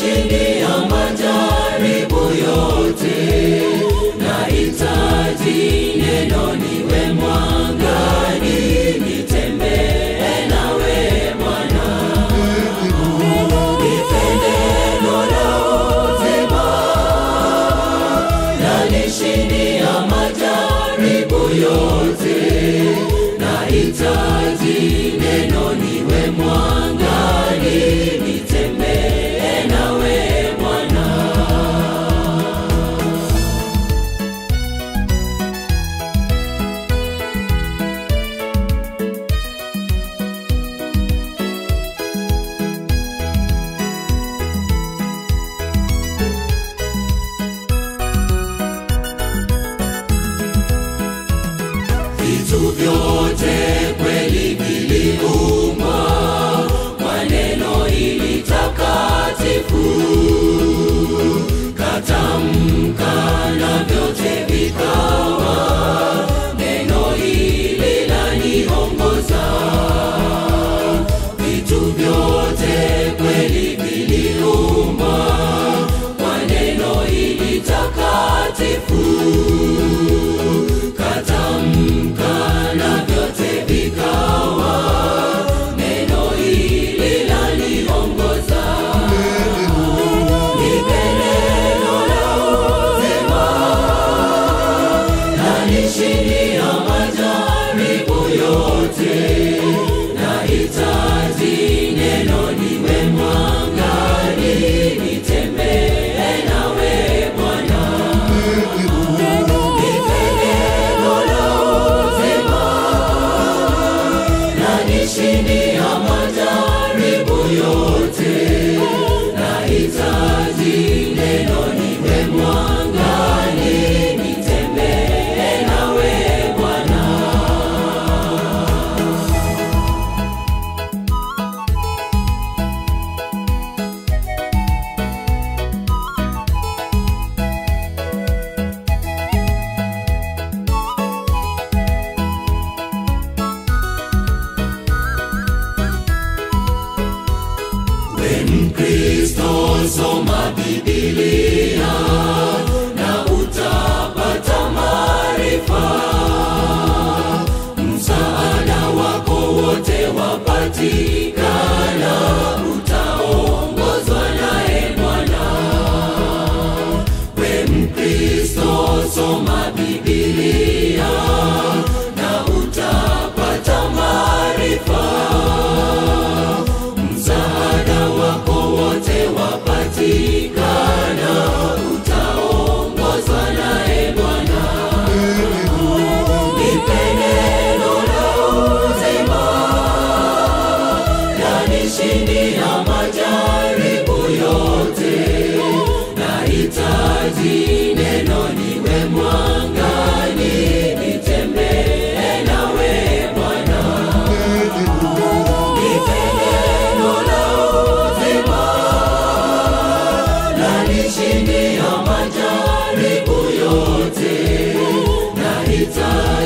nanishindia majaribu yote, nahitaji neno niwe mwangani, nitembee nawe Bwana. Nipe neno la uzima, nanishindia majaribu yote, nahitaji neno niwe mwangani, nitembee nawe Bwana. vitu vyote kweli viliumbwa kwa neno hili takatifu, katamka na vyote vikawa, neno hili laniongoza. Vitu vyote kweli viliumbwa kwa neno hili takatifu katamka na vyote vikawa, neno hili laniongoza. Nipe neno la uzima, nanishindia majaribu yote, nahitaji neno niwe mwangani, nitembee nawe Bwana. Nipe neno la uzima, nanishindia majaribu yote, nahitaji neno niwe mwangani, nitembee nawe Bwana. We Mkristo, soma Biblia na utapata maarifa. Msaada wako wote wapatikana, utaongozwa naye Bwana. We Mkristo, soma Biblia na utapata maarifa msaada wako wote wapatikana, utaongozwa naye Bwana. Nipe neno la uzima, nanishindia majaribu yote, nahitaji neno niwe mwangani, nitembee nawe Bwana. Nipe neno la uzima, nanishindia majaribu yote, nahitaji